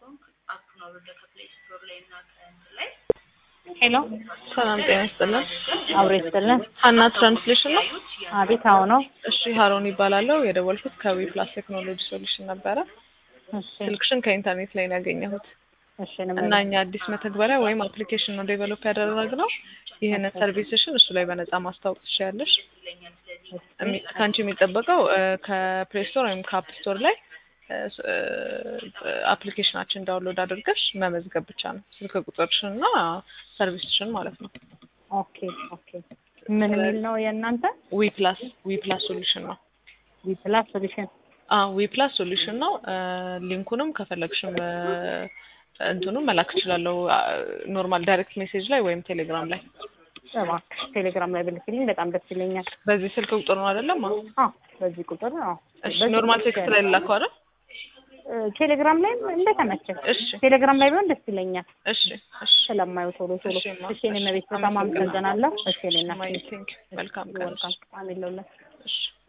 ሄሎ ሰላም ጤና ይስጥልን። አብሮ ይስጥልን። ሀና ትራንስሌሽን ነው? አቤት አዎ ነው። እሺ ሀሮን ይባላለሁ። የደወልኩት ከዊ ፕላስ ቴክኖሎጂ ሶሉሽን ነበረ። እሺ ስልክሽን ከኢንተርኔት ላይ ነው ያገኘሁት እሺ ነው እና እኛ አዲስ መተግበሪያ ወይም አፕሊኬሽን ነው ዴቨሎፕ ያደረግነው። ይህንን ሰርቪስሽን እሱ ላይ በነፃ ማስታወቅ ትችያለሽ። እሚ- ከአንቺ የሚጠበቀው ከፕሌይ ስቶር ወይም ከአፕ ስቶር ላይ አፕሊኬሽናችን ዳውንሎድ አድርገሽ መመዝገብ ብቻ ነው። ስልክ ቁጥርሽን እና ሰርቪስሽን ማለት ነው። ኦኬ ኦኬ። ምን የሚል ነው የእናንተ? ዊ ፕላስ ዊ ፕላስ ሶሉሽን ነው። ዊፕላስ ሶሉሽን ዊ ፕላስ ሶሉሽን ነው። ሊንኩንም ከፈለግሽም እንትኑም መላክ እችላለሁ። ኖርማል ዳይሬክት ሜሴጅ ላይ ወይም ቴሌግራም ላይ እባክሽ ቴሌግራም ላይ ብልክልኝ በጣም ደስ ይለኛል። በዚህ ስልክ ቁጥር ነው አይደለም? አዎ። አዎ በዚህ ቁጥር አዎ። እሺ በዚህ ኖርማል ቁጥር ቴክስት ላይ ልላከው አይደል? እ፣ ቴሌግራም ላይ እንደተመቸ እሺ ቴሌግራም ላይ ቢሆን ደስ ይለኛል። እሺ እሺ ስለማየው ቶሎ ቶሎ። እሺ፣ ማ- እሺ እኔ መቤት በጣም አመሰግናለሁ። እሺ እኔ እና ማይ ቲንክ መልካም ቀን። ወልካም አሜን ለሁላችሁ። እሺ